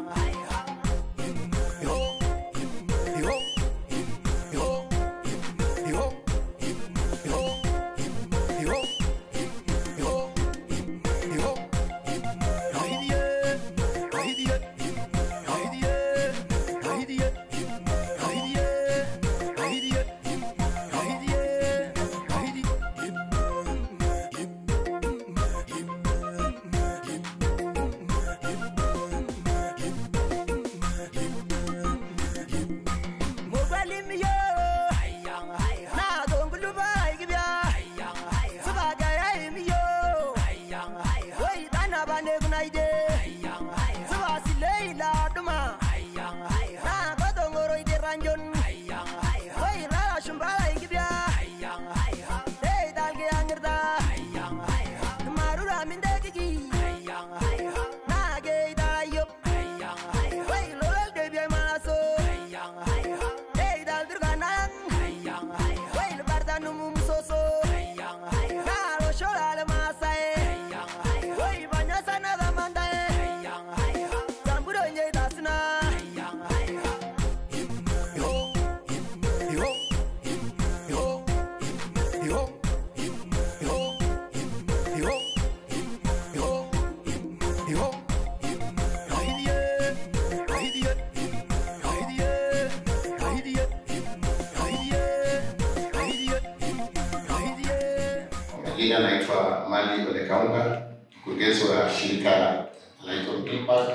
Jina naitwa Mali Ole Kaunga, mkurugenzi wa shirika linaitwa Impact.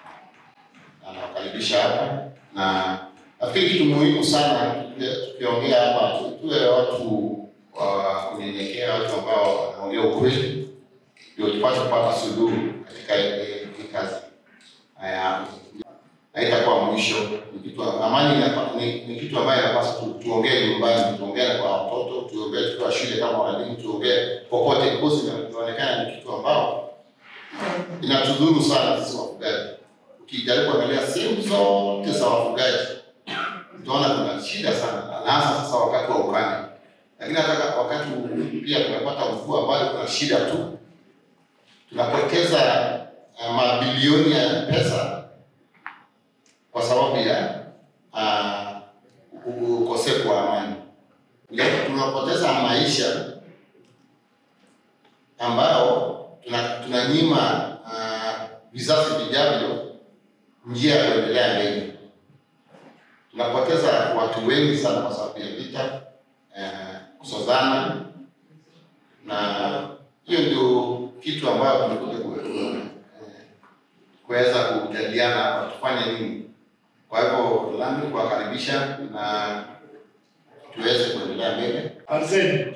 Anawakaribisha hapa na nafikiri kitu muhimu sana tukiongea hapa, tu- tuwe watu wa kunyenyekea, watu ambao wanaongea ukweli, ndio tupate kupata suluhu katika hii hii kazi. Haya, haitakuwa mwisho. Ni kitu amani inapa- ni, ni kitu ambayo inapaswa tu, tuongee nyumbani, tuongee kwa watoto, tuongee tukiwa shule kama walimu, tuongee popote, because ina- inaonekana ni kitu ambao inatudhuru sana sisi wafugaji. Ukijaribu kuangalia sehemu zote za wafugaji utaona kuna shida sana, na hasa sasa wakati wa ukame, lakini hata wakati huu pia tumepata mvua ambayo kuna shida tu, tunapoteza uh, mabilioni ya pesa kwa sababu ya uh, ukosefu wa amani. Ya, tunapoteza maisha ambayo tuna- tunanyima uh, vizazi vijavyo njia ya kuendelea mbele. Tunapoteza watu wengi sana kwa sababu ya vita, uh, kusozana, na hiyo ndio kitu ambayo tumekuja ku- ku- kuweza kujadiliana hapa tufanye nini. Kwa hivyo langu ni kuwakaribisha na tuweze kuendelea mbele. Anzeni.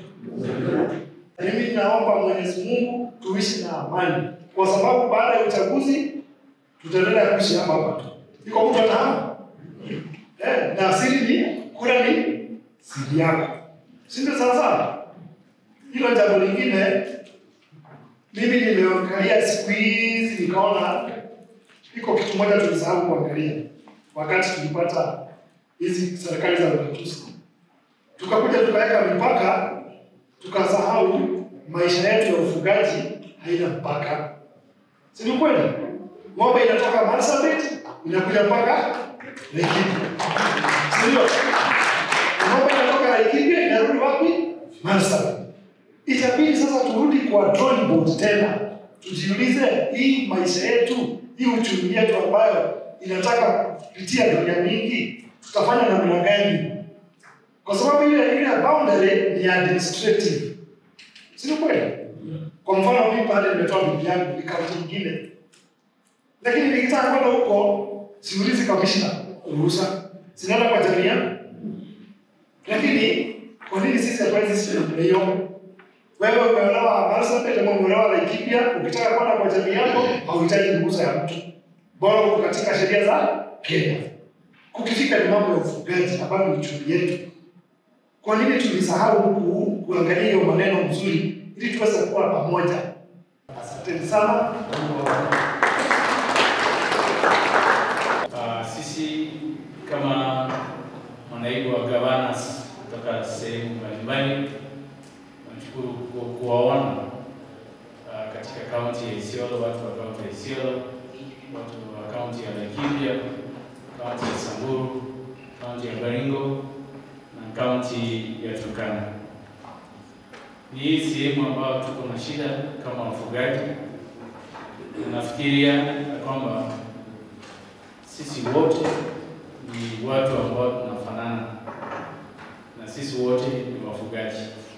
Mimi naomba Mwenyezi Mungu tuishi na amani, kwa sababu baada ya uchaguzi tutaendelea kuishi hapa hapa tu. Iko mtu anahamu eh, na siri ni kura ni siri yako, si ndio? Sawa sawa. Hilo jambo lingine, mimi nimeangalia siku hizi nikaona iko kitu moja tulisahau kuangalia wakati tulipata hizi serikali za ugatuzi tukakuja tukaweka mipaka, tukasahau maisha yetu ya ufugaji haina mpaka. Si ni kweli? Ng'ombe inatoka Marsabit inakuja mpaka Laikipia, si ndio? Ng'ombe inatoka Laikipia inarudi wapi? Marsabit. Itabidi sasa turudi kwa drawing board tena, tujiulize hii maisha yetu, hii uchumi yetu ambayo inataka kupitia dunia mingi, tutafanya namna gani? kwa sababu ile ile boundary ni administrative, si ni kweli? Kwa mfano mimi pale nimetoa bibi yangu ni kaunti nyingine, lakini nikitaka kwenda huko siulizi kamishna ruhusa, sinaenda kwa jamii yangu. Lakini kwa nini sisi hatuwezi sisi namna hiyo? Wewe umeolewa Marsabit ama umeolewa Laikipia, ukitaka kwenda kwa jamii yako hauhitaji ruhusa ya mtu, bora uko katika sheria za Kenya. Kukifika ni mambo ya ufugaji ambayo ni uchumi yetu kwa nini tulisahau huku kuangalia hiyo maneno mzuri ili tuweze kuwa pamoja? Asanteni sana. Uh, sisi kama manaibu wa governors kutoka sehemu mbalimbali tunashukuru ku- kuwaona uh, katika kaunti ya Isiolo, watu wa kaunti ya Isiolo, watu wa kaunti ya Laikipia moja, kaunti ya Samburu, kaunti ya Baringo na kaunti ya Turkana. Ni hii sehemu ambayo tuko na shida kama wafugaji. Nafikiria ya kwamba sisi wote ni watu ambao tunafanana na sisi wote ni wafugaji.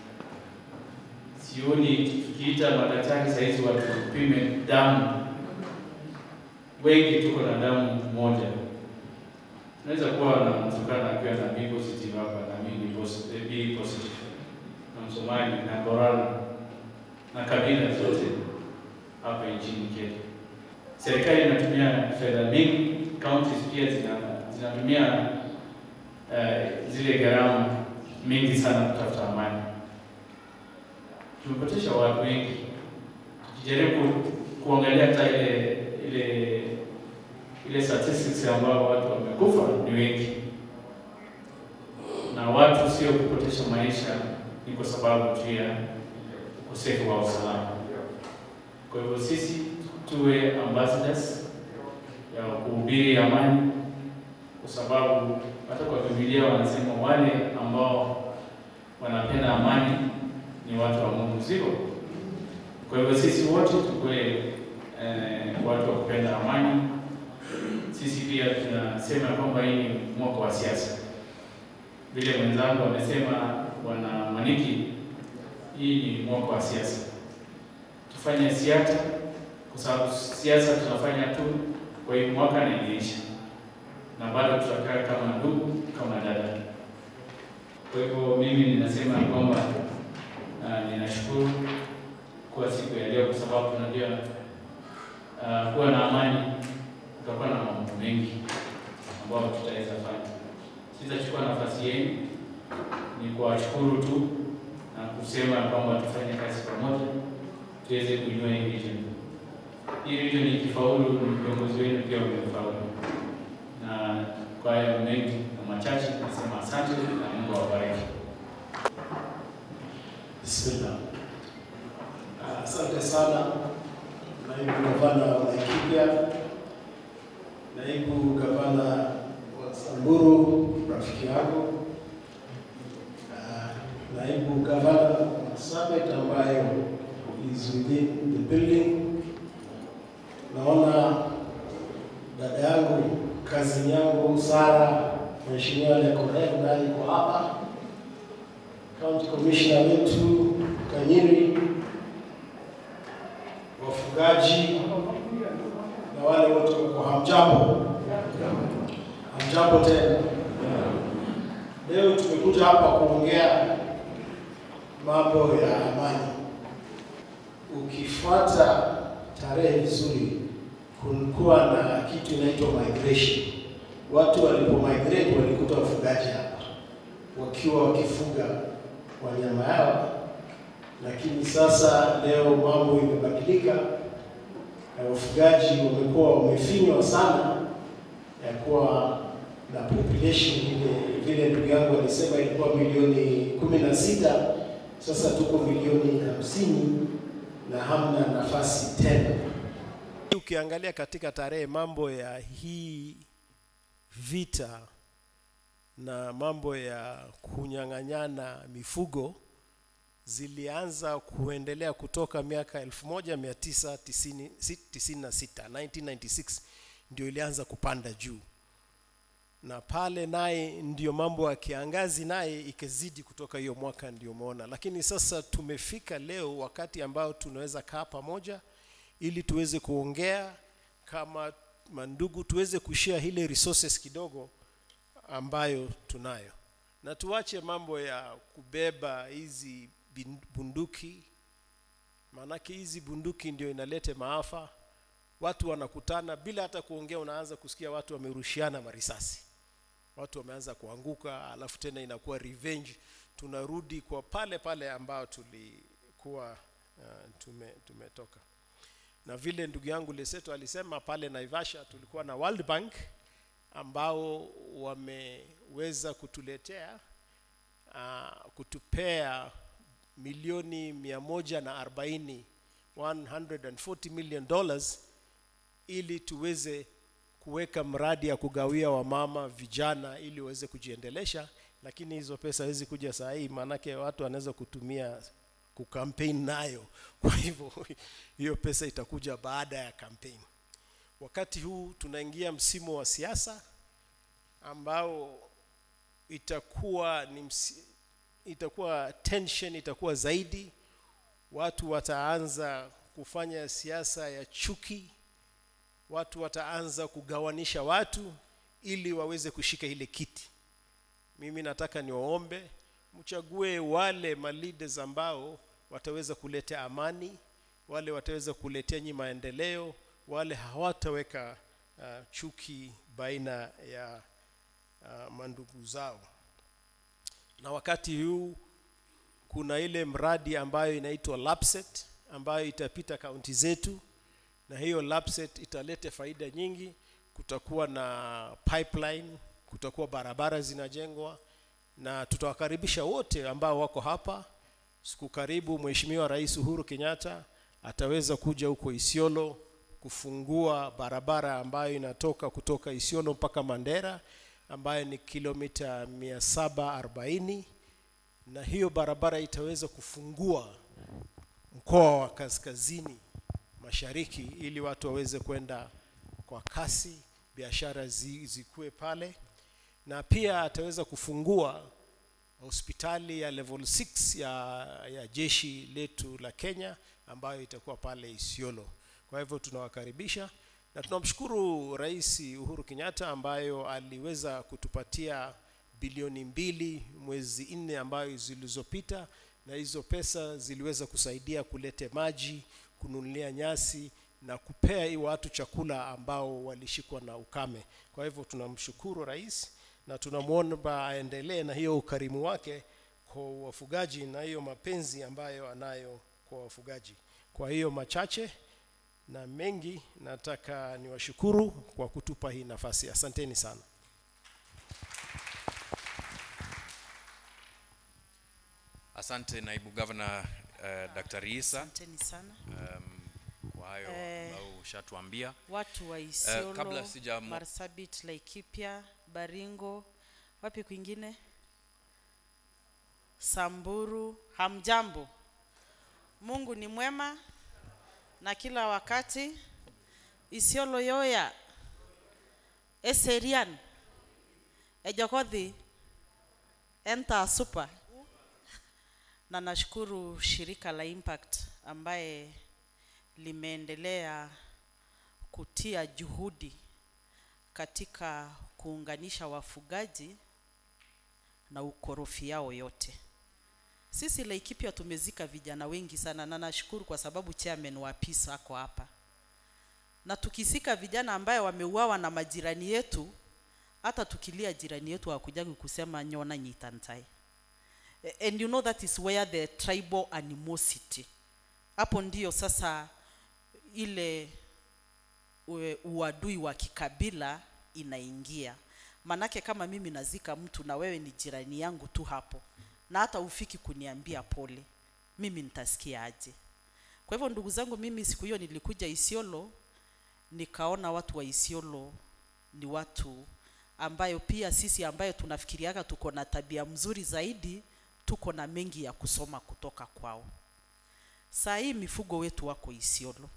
Sioni tukiita madaktari sahizi watu tupime damu, wengi tuko na damu moja. Tunaweza kuwa na Mturkana akiwa na B positive hapa na mimi ni posi- eh, B positive na Msomali na Borana na kabila zote hapa nchini Kenya. Serikali inatumia fedha mingi, counties pia zina zinatumia eh, zile gharama mingi sana kutafuta amani. Tumepotesha watu wengi, tukijaribu kuangalia hata ile ile ile statistics ambao watu wamekufa ni wengi, na watu sio kupotesha maisha, ni kwa sababu tu ya ukosefu wa usalama. Kwa hivyo sisi tuwe ambassadors ya kuhubiri amani, kwa sababu hata kwa Biblia wanasema wale ambao wanapenda amani ni watu wa Mungu, sio? Kwa hivyo sisi wote tukuwe eh, watu wa kupenda amani. Sisi pia tunasema kwamba hii ni mwaka wa siasa, vile mwenzangu amesema, bwana Maniki, hii ni mwaka wa siasa. Tufanye siasa kwa sababu siasa tunafanya tu kwa hii mwaka na inaisha, na bado tutakaa kama ndugu, kama dada. Kwa hivyo mimi ninasema kwamba uh, ninashukuru kwa siku ya leo, kwa sababu tunajua uh, kuwa na amani kutakuwa na mambo mengi ambayo tutaweza fanya. Sitachukua nafasi yenu, ni kuwashukuru tu na kusema kwamba tufanye kazi pamoja tuweze kuinua hii region. Hii region ikifaulu, ni viongozi wenu pia wamefaulu. Na kwa hayo mengi na machache, nasema asante na Mungu awabariki. Bismillah. Ah, Asante sana naibu gavana wa Laikipia, naibu gavana wa Samburu, rafiki yangu, Ah, naibu gavana wa Marsabit ambayo is within the building. Naona dada yangu kazini yangu Sara, mheshimiwa Lekonek naye yuko hapa County Commissioner wetu Kanyiri, wafugaji na wale wote wako hamjambo, hamjambo tena. Leo tumekuja hapa kuongea mambo ya amani. Ukifuata tarehe vizuri, kulikuwa na kitu inaitwa migration. Watu walipo migrate walikuta wafugaji hapa wakiwa wakifuga wanyama yao, lakini sasa leo mambo imebadilika na wafugaji wamekuwa wamefinywa sana, ya kuwa na population ile vile ndugu yangu alisema ilikuwa milioni kumi na sita sasa tuko milioni hamsini na hamna nafasi tena. Ukiangalia katika tarehe mambo ya hii vita na mambo ya kunyang'anyana mifugo zilianza kuendelea kutoka miaka 1996 1996 ndio ilianza kupanda juu, na pale naye ndio mambo ya kiangazi naye ikazidi kutoka hiyo mwaka, ndio umeona. Lakini sasa tumefika leo wakati ambao tunaweza kaa pamoja ili tuweze kuongea kama mandugu, tuweze kushare ile resources kidogo ambayo tunayo, na tuache mambo ya kubeba hizi bin- bunduki, maanake hizi bunduki ndio inalete maafa. Watu wanakutana bila hata kuongea, unaanza kusikia watu wamerushiana marisasi, watu wameanza kuanguka, alafu tena inakuwa revenge. Tunarudi kwa pale pale ambao tulikuwa uh, tume, tumetoka na vile ndugu yangu Leseto alisema pale Naivasha tulikuwa na World Bank ambao wameweza kutuletea uh, kutupea milioni mia moja na arobaini 140 million dollars ili tuweze kuweka mradi ya kugawia wamama vijana ili waweze kujiendelesha lakini hizo pesa hawezi kuja saa hii maanake watu wanaweza kutumia kukampeni nayo kwa hivyo hiyo pesa itakuja baada ya kampeni wakati huu tunaingia msimu wa siasa ambao itakuwa ni msi, itakuwa tension itakuwa zaidi watu wataanza kufanya siasa ya chuki watu wataanza kugawanisha watu ili waweze kushika ile kiti mimi nataka niwaombe mchague wale maleaders ambao wataweza kuleta amani wale wataweza kuletea nyi maendeleo wale hawataweka uh, chuki baina ya uh, mandugu zao na wakati huu kuna ile mradi ambayo inaitwa lapset ambayo itapita kaunti zetu na hiyo lapset italeta faida nyingi kutakuwa na pipeline kutakuwa barabara zinajengwa na tutawakaribisha wote ambao wako hapa siku karibu mheshimiwa rais uhuru kenyatta ataweza kuja huko isiolo kufungua barabara ambayo inatoka kutoka isiolo mpaka mandera ambayo ni kilomita 740 na hiyo barabara itaweza kufungua mkoa wa kaskazini mashariki ili watu waweze kwenda kwa kasi biashara zi, zikuwe pale na pia ataweza kufungua hospitali ya level 6 ya, ya jeshi letu la Kenya ambayo itakuwa pale Isiolo. Kwa hivyo tunawakaribisha na tunamshukuru Rais Uhuru Kenyatta ambayo aliweza kutupatia bilioni mbili mwezi nne ambayo zilizopita, na hizo pesa ziliweza kusaidia kulete maji, kununulia nyasi na kupea hii watu chakula ambao walishikwa na ukame. Kwa hivyo tunamshukuru rais na tunamwomba aendelee na hiyo ukarimu wake kwa wafugaji na hiyo mapenzi ambayo anayo kwa wafugaji. Kwa hiyo machache na mengi, nataka niwashukuru kwa kutupa hii nafasi. Asanteni sana. Asante naibu gavana uh, Dr. Isa Asanteni sana um, kwa hayo Eh, ambayo ushatuambia. watu wa kabla Isiolo, sija- Marsabit, Laikipia, Baringo, wapi kwingine, Samburu, hamjambo. Mungu ni mwema na kila wakati. Isiolo yoya eserian ejokodhi enta super na nashukuru shirika la Impact ambaye limeendelea kutia juhudi katika kuunganisha wafugaji na ukorofi yao yote. Sisi Laikipia tumezika vijana wengi sana, na nashukuru kwa sababu chairman wa peace ako hapa, na tukisika vijana ambaye wameuawa na majirani yetu, hata tukilia jirani yetu hakujagi kusema nyona nyitantai and you know that is where the tribal animosity hapo ndio sasa ile ue- uadui wa kikabila inaingia manake kama mimi nazika mtu na wewe ni jirani yangu tu hapo na hata ufiki kuniambia pole mimi nitasikia aje kwa hivyo ndugu zangu mimi siku hiyo nilikuja isiolo nikaona watu wa isiolo ni watu ambayo pia sisi ambayo tunafikiriaga tuko na tabia mzuri zaidi tuko na mengi ya kusoma kutoka kwao saa hii mifugo wetu wako isiolo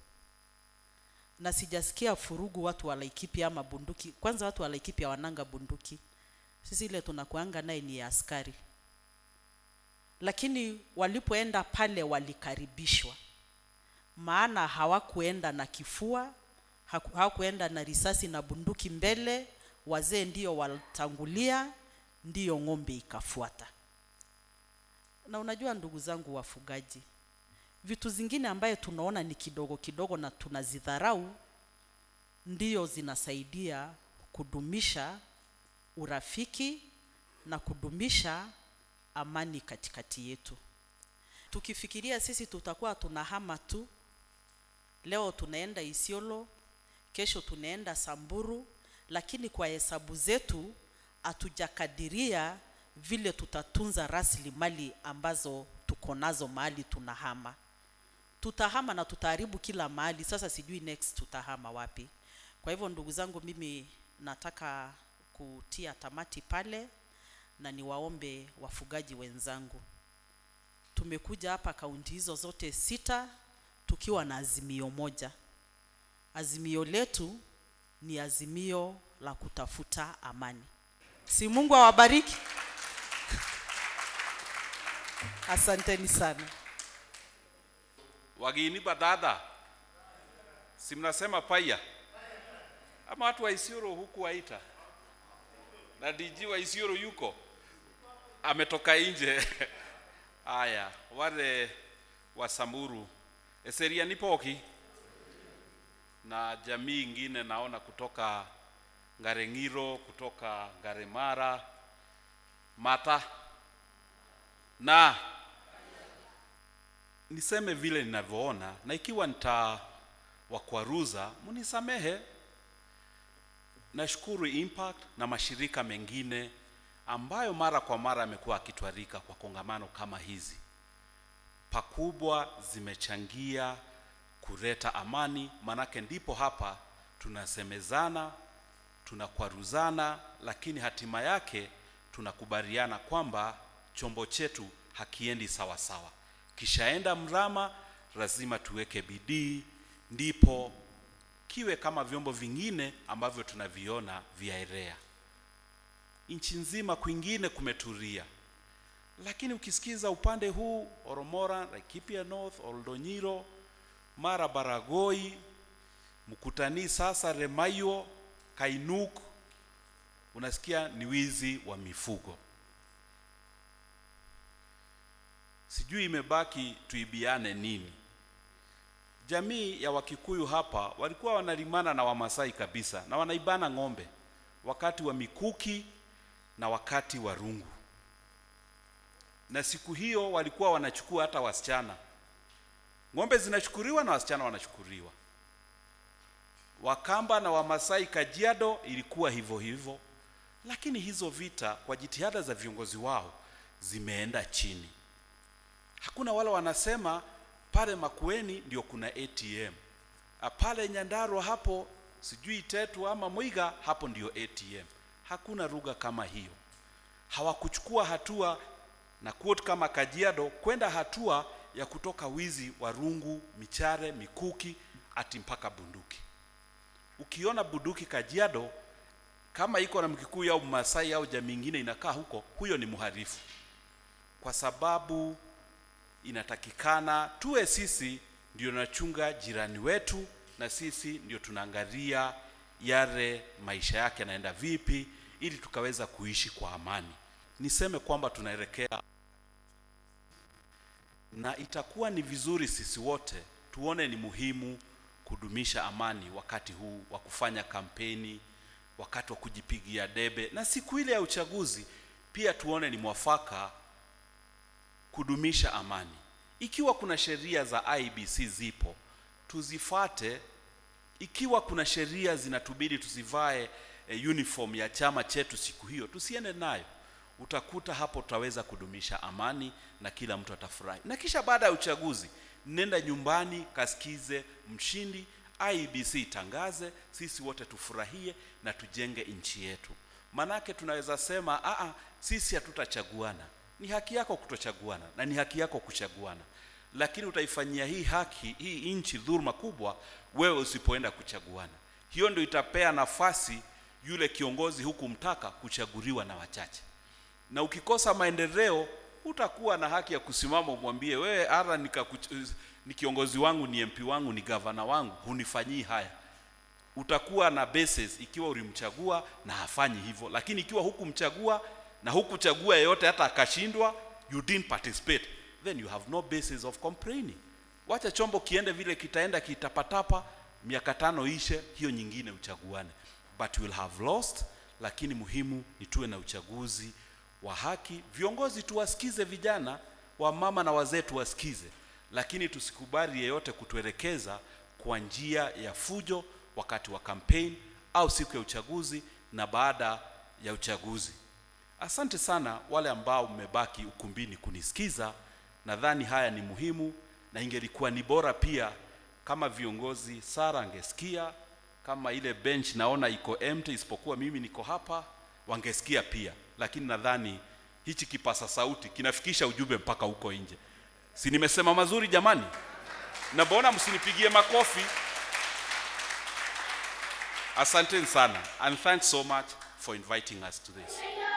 na sijasikia furugu watu wa Laikipia ama bunduki. Kwanza watu wa Laikipia wananga bunduki, sisi ile tunakuanga naye ni ya askari, lakini walipoenda pale walikaribishwa, maana hawakuenda na kifua, haku- hawakuenda na risasi na bunduki mbele. Wazee ndio walitangulia, ndiyo ng'ombe ikafuata. Na unajua ndugu zangu wafugaji, vitu zingine ambaye tunaona ni kidogo kidogo na tunazidharau ndio zinasaidia kudumisha urafiki na kudumisha amani katikati yetu. Tukifikiria sisi tutakuwa tunahama tu, leo tunaenda Isiolo, kesho tunaenda Samburu, lakini kwa hesabu zetu hatujakadiria vile tutatunza rasilimali ambazo tuko nazo mahali tunahama tutahama na tutaharibu kila mahali sasa sijui next tutahama wapi Kwa hivyo ndugu zangu, mimi nataka kutia tamati pale na niwaombe wafugaji wenzangu, tumekuja hapa kaunti hizo zote sita tukiwa na azimio moja. Azimio letu ni azimio la kutafuta amani. Si Mungu awabariki. Asanteni sana. wageni badada si mnasema paya ama watu wa Isiolo huku waita na DG wa Isiolo yuko ametoka nje haya wale wa Samburu Eseria Nipoki na jamii ingine naona kutoka Ngarengiro kutoka Ngaremara Mata na niseme vile ninavyoona, na ikiwa nitawakwaruza munisamehe. Nashukuru Impact na mashirika mengine ambayo mara kwa mara yamekuwa akitwarika kwa kongamano kama hizi, pakubwa zimechangia kuleta amani, manake ndipo hapa tunasemezana, tunakwaruzana, lakini hatima yake tunakubaliana kwamba chombo chetu hakiendi sawa sawa. Kishaenda mrama, lazima tuweke bidii, ndipo kiwe kama vyombo vingine ambavyo tunaviona vyaelea. Nchi nzima kwingine kumetulia, lakini ukisikiza upande huu Oromora, Laikipia North, Oldonyiro, Mara, Baragoi, Mkutani, sasa Remaio, Kainuk, unasikia ni wizi wa mifugo. Sijui imebaki tuibiane nini. Jamii ya Wakikuyu hapa walikuwa wanalimana na Wamasai kabisa na wanaibana ng'ombe wakati wa mikuki na wakati wa rungu, na siku hiyo walikuwa wanachukua hata wasichana. Ng'ombe zinachukuliwa na wasichana wanachukuliwa. Wakamba na Wamasai Kajiado ilikuwa hivyo hivyo, lakini hizo vita kwa jitihada za viongozi wao zimeenda chini. Hakuna wale wanasema pale Makueni ndio kuna ATM, Ah, pale Nyandarua hapo sijui Tetu ama Mwiga hapo ndio ATM. Hakuna lugha kama hiyo. Hawakuchukua hatua na quote kama Kajiado kwenda hatua ya kutoka wizi wa rungu, michare, mikuki ati mpaka bunduki. Ukiona bunduki Kajiado kama iko na Mkikuyu au Masai au jamii nyingine inakaa huko, huyo ni mhalifu, kwa sababu inatakikana tuwe sisi ndio tunachunga jirani wetu, na sisi ndio tunaangalia yale maisha yake yanaenda vipi, ili tukaweza kuishi kwa amani. Niseme kwamba tunaelekea na itakuwa ni vizuri sisi wote tuone ni muhimu kudumisha amani wakati huu wa kufanya kampeni, wakati wa kujipigia debe, na siku ile ya uchaguzi pia tuone ni mwafaka kudumisha amani. Ikiwa kuna sheria za IBC zipo, tuzifate. Ikiwa kuna sheria zinatubidi tusivae e, uniform ya chama chetu siku hiyo, tusiende nayo. Utakuta hapo tutaweza kudumisha amani na kila mtu atafurahi. Na kisha baada ya uchaguzi, nenda nyumbani kasikize mshindi, IBC itangaze, sisi wote tufurahie na tujenge nchi yetu. Manake tunaweza sema aa, sisi hatutachaguana. Ni haki yako kutochaguana na ni haki yako kuchaguana, lakini utaifanyia hii haki hii nchi dhuluma kubwa wewe usipoenda kuchaguana. Hiyo ndio itapea nafasi yule kiongozi huku mtaka kuchaguliwa na wachache, na ukikosa maendeleo utakuwa na haki ya kusimama umwambie wewe, ara nikakuch- ni kiongozi wangu, ni MP wangu, ni gavana wangu, hunifanyii haya. Utakuwa na basis ikiwa ulimchagua na hafanyi hivyo, lakini ikiwa hukumchagua na hukuchagua yeyote hata akashindwa, you didn't participate, then you have no basis of complaining. Wacha chombo kiende vile kitaenda kitapatapa, miaka tano ishe, hiyo nyingine uchaguane, but you will have lost. Lakini muhimu ni tuwe na uchaguzi wa haki. Viongozi tuwasikize, vijana wa mama na wazee tuwasikize, lakini tusikubali yeyote kutuelekeza kwa njia ya fujo wakati wa campaign au siku ya uchaguzi na baada ya uchaguzi. Asante sana wale ambao mmebaki ukumbini kunisikiza. Nadhani haya ni muhimu na ingelikuwa ni bora pia kama viongozi Sara angesikia kama ile bench naona iko empty isipokuwa mimi niko hapa wangesikia pia lakini nadhani hichi kipasa sauti kinafikisha ujumbe mpaka huko nje si nimesema mazuri jamani na mbona msinipigie makofi asanteni sana and thanks so much for inviting us to this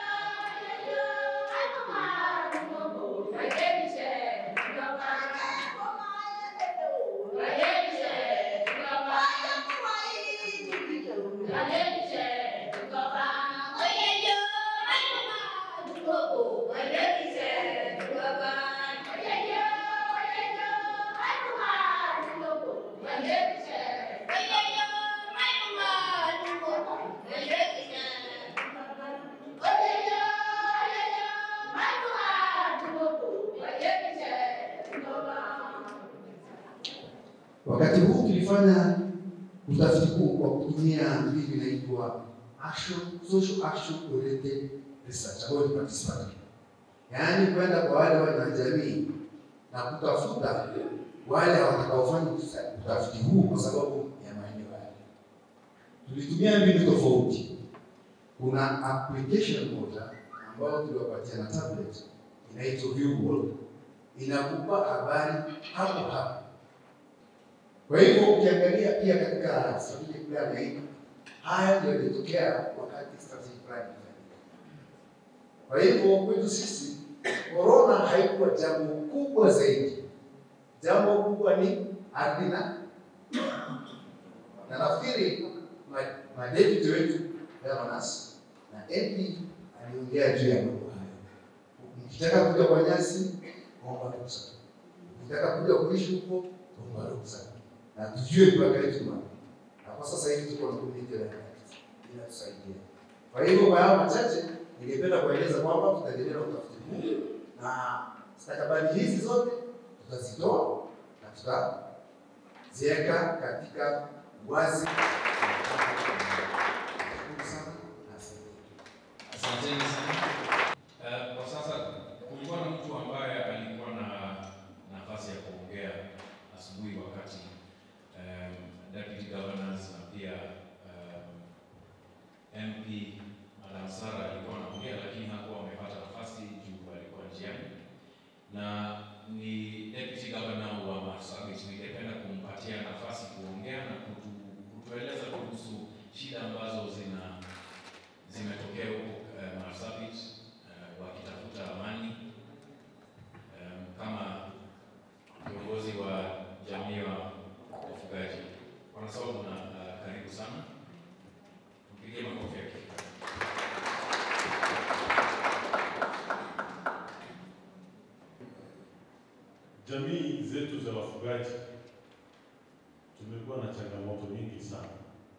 Wakati huu tulifanya utafiti huu kwa kutumia mbinu inaitwa action social action oriented research ambayo ni participatory, yaani kwenda kwa wale wanajamii na kutafuta wale watakaofanya utafiti huu kwa sababu ya maeneo yale. Tulitumia mbinu tofauti. Kuna application moja ambayo tuliwapatia na tablet inaitwa View World, inakupa habari hapo hapo kwa hivyo ukiangalia pia katika strategic plan hii, haya ndio yalitokea wakati strategic plan ilifanyika. Kwa hivyo kwetu sisi corona haikuwa jambo kubwa zaidi. Jambo kubwa ni ardhi na na nafikiri ma- madepute wetu governors na MP aliongea juu ya mambo hayo. Ukitaka kuja kwa nyasi, omba ruhusa. Ukitaka kuja kuishi huko, omba ruhusa na tujue mipaka yetu ni wapi. Na kwa sasa hivi tuko na community life act inatusaidia. Kwa hivyo kwa hayo machache, ningependa kueleza kwamba tutaendelea na utafiti huu na stakabadhi hizi zote tutazitoa na tutaziweka katika wazi. Nashukuru sana na asante. Asanteni sana. Uh, kwa sasa kulikuwa na mtu ambaye alikuwa na nafasi ya kuongea asubuhi wakati um, deputy governors na pia um, MP Madam Sara alikuwa anaongea, lakini hakuwa amepata nafasi juu alikuwa njiani, na ni deputy governor wa Marsabit. Ningependa kumpatia nafasi kuongea na kutu, kutueleza kuhusu shida ambazo zina zimetokea huko uh, Marsabit uh, wakitafuta amani um, kama kiongozi wa jamii wa wafugaji. Bwana Sababu na uh, karibu sana, mpigie makofi yake. Jamii zetu za wafugaji tumekuwa na changamoto nyingi sana.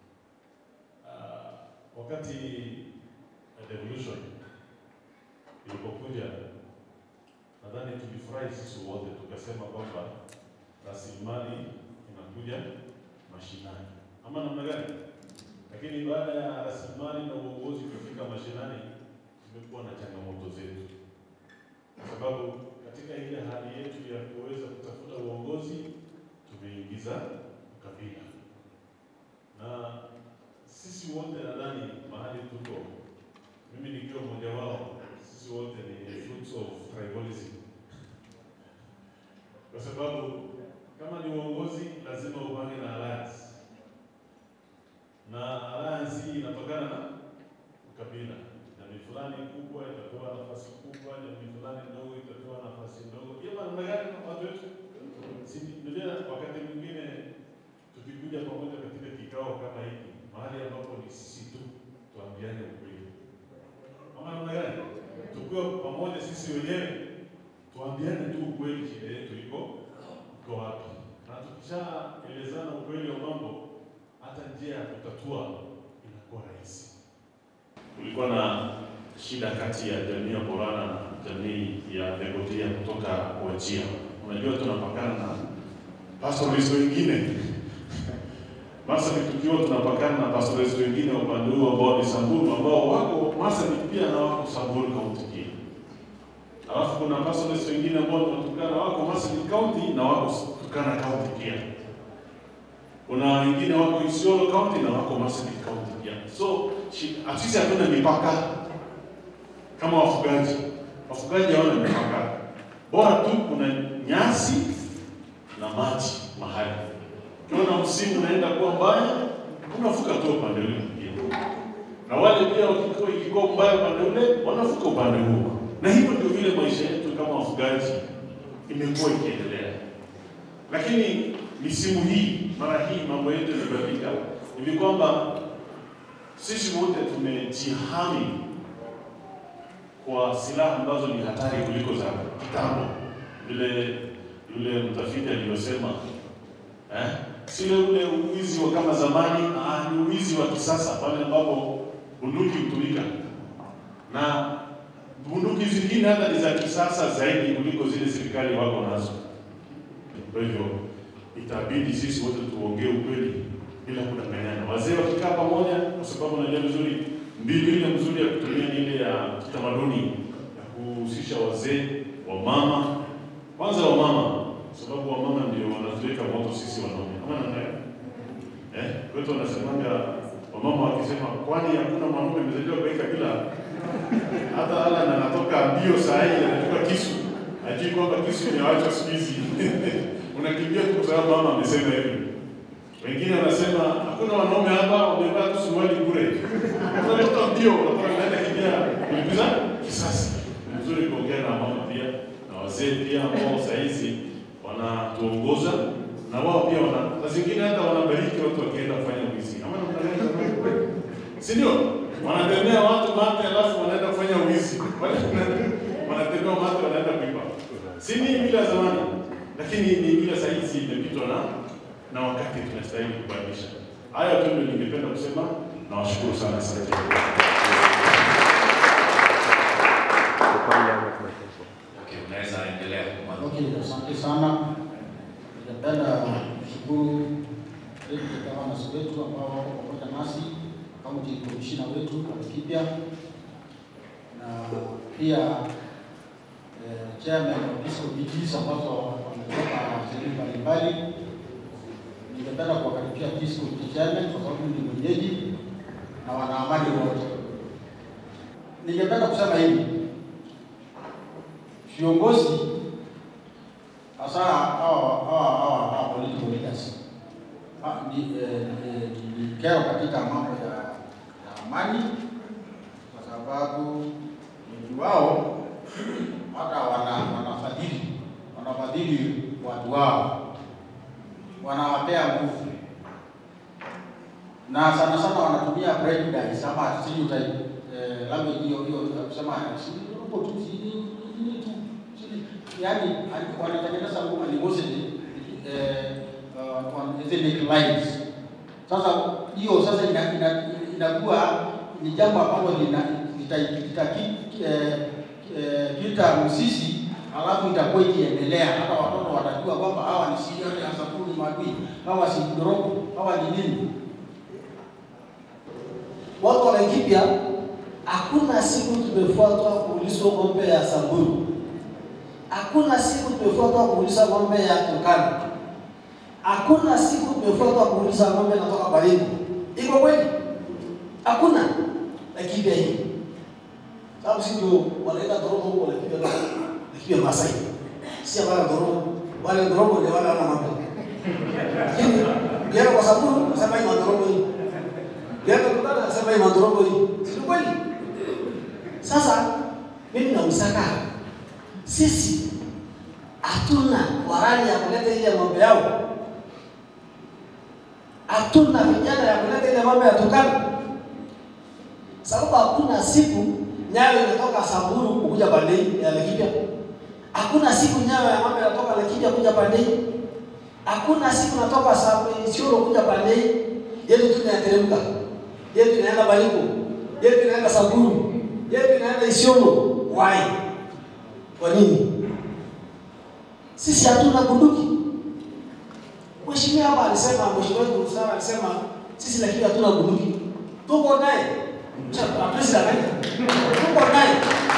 Uh, wakati devolution ilipokuja, nadhani tulifurahi sisi wote, tukasema kwamba rasilimali inakuja mashinani, ama namna gani? Lakini baada ya rasilimali na uongozi kufika mashinani, tumekuwa na changamoto zetu, kwa sababu katika ile hali yetu ya kuweza kutafuta uongozi tumeingiza ukabila, na sisi wote nadhani mahali tuko, mimi nikiwa mmoja wao, sisi wote ni fruits of tribalism, kwa sababu kama ni uongozi lazima upange na alliance, na alliance hii inatokana na ukabila. Jamii fulani kubwa itapewa nafasi kubwa, jamii fulani ndogo itapewa nafasi ndogo. Hiyo namna gani kwa watu wetu? Si ndio? Wakati mwingine tukikuja pamoja katika kikao kama hiki, mahali ambapo ni sisi tu tuambiane ukweli, ama namna gani? Tukiwa pamoja sisi wenyewe tuambiane tu ukweli, shida yetu iko iko wapi, na tukishaelezana ukweli wa mambo, hata njia ya kutatua inakuwa rahisi. Kulikuwa na shida kati ya jamii ya Borana na jamii ya Legotia kutoka Wajia. Unajua tunapakana na pastoralists wengine Marsabit tukiwa tunapakana na pastoralists wengine wa upande huo ambao ni Samburu ambao wako Marsabit pia na wako Samburu County pia. Alafu kuna pastoralists wengine ambao tunatokana wako Marsabit County na wako Turkana County pia. kuna wengine wako Isiolo County na wako Marsabit County pia. So shi- sisi hatuna mipaka kama wafugaji. Wafugaji hawana mipaka, bora tu kuna nyasi na maji mahali. Ukiona msimu unaenda kuwa mbaya, unavuka tu upande ule mwingine, na wale pia wakikuwa ikikuwa mbaya upande ule, wanavuka upande huo, na hivyo ndio vile maisha yetu kama wafugaji imekuwa ikiendelea. Lakini misimu hii, mara hii mambo yetu yamebadilika, hivi kwamba sisi wote tumejihami kwa silaha ambazo ni hatari kuliko za kitambo, vile yule mtafiti aliyosema eh? Sile ule uwizi wa kama zamani, ah, ni uwizi wa kisasa pale ambapo bunduki hutumika na bunduki zingine hata ni za kisasa zaidi kuliko zile serikali wako nazo. Kwa hivyo itabidi sisi wote tuongee ukweli bila kudanganyana. Wazee wakikaa pamoja, kwa sababu najua vizuri mbinu ile mzuri ya kutumia ni ile ya kitamaduni ya kuhusisha wazee, wamama, kwanza wamama, kwa sababu wamama ndio wanatuweka moto sisi wanaume, ama namna gani? Eh, kwetu wanasemanga wamama wakisema, kwani hakuna mwanaume amezaliwa kwa hii kabila? Hata Alan anatoka mbio saa hii anachukua kisu, ajui kwamba kisu imewachwa siku hizi unakimbia tu kwa sababu mama amesema hivi. Wengine wanasema hakuna wanaume hapa wamevaa tu suruali bure. Unatoka mbio, unataka unaenda kimbia kulipiza kisasi. Ni vizuri kuongea na mama pia na wazee pia ambao saa hizi wanatuongoza na wao pia wana saa zingine hata wanabariki watu wakienda kufanya wizi. Ama namna gani? Si ndio? Wanatembea watu mate alafu wanaenda kufanya wizi. Wale wanatembea mate wanaenda kuiba. Si ni bila zamani, lakini ni bila saa hizi imepitwa na na wakati tunastahili kubadilisha. Haya tu ndio ningependa kusema. Nawashukuru sana asante. Okay, unaweza endelea. Okay, asante sana. Ningependa kushukuru deputy governors wetu ambao wako pamoja nasi, county commissioner wetu wa Laikipia na pia eh, chairman wa peace committees ambazo wametoka sehemu mbalimbali. Ningependa kuwakaribisha peace committee chairman kwa sababu ni mwenyeji na wanaamani wote. Ningependa kusema hivi, viongozi hasa hawa hawa hawa hawa political leaders ha- ni eh, eh, ni- ni kero katika mambo ya, ya amani, kwa sababu wengi wao hata wana wanafadhili wanafadhili watu wao, wanawapea nguvu na sana sana wanatumia prejudice ama stereotype eh, language hiyo hiyo ya kusema si robo tu si ni ni tu si- yaani ali- wanatengeneza animosity eh, uh, on ethnic lines. Sasa hiyo sasa ina- ina- inakuwa ni jambo ambalo lina lita- litaki- eh, eh, kita msisi alafu itakuwa ikiendelea, hata watoto watajua kwamba hawa ni sirioni asakuni madui, hawa si mdorogo, hawa ni nini. watu wa Laikipia, hakuna siku tumefuatwa kuulizwa ng'ombe ya Samburu, hakuna siku tumefuatwa kuuliza ng'ombe ya Turkana, hakuna siku tumefuatwa kuuliza ng'ombe natoka Baringo. Iko kweli? Hakuna Laikipia hii, sababu si ndio wanaenda Dorogo huko Laikipia, Laikipia Masai, si wale Dorogo, wale Dorogo ndio wale wana ng'ombe, lakini ukienda kwa Samburu nasema hii Dorogo hii Yeye tukana anasema hii madorogo hii. Si kweli? Sasa mimi na Msaka sisi hatuna warani ya kuleta ile ng'ombe yao. Hatuna vijana ya kuleta ile ng'ombe ya Turkana. Sababu hakuna siku nyayo inatoka Samburu kuja Bandei ya Laikipia. Hakuna siku nyayo ya ng'ombe inatoka Laikipia kuja Bandei. Hakuna siku natoka Samburu Isiolo kuja Bandei. Yetu tunateremka yetu inaenda Baringo, yetu inaenda Samburu, yetu inaenda Isiolo. Why? Kwa nini? Sisi hatuna bunduki. Mheshimiwa hapa alisema, mheshimiwa wetu sana alisema sisi lakini hatuna bunduki. Tuko naye. Hatuwezi danganya. Tuko naye.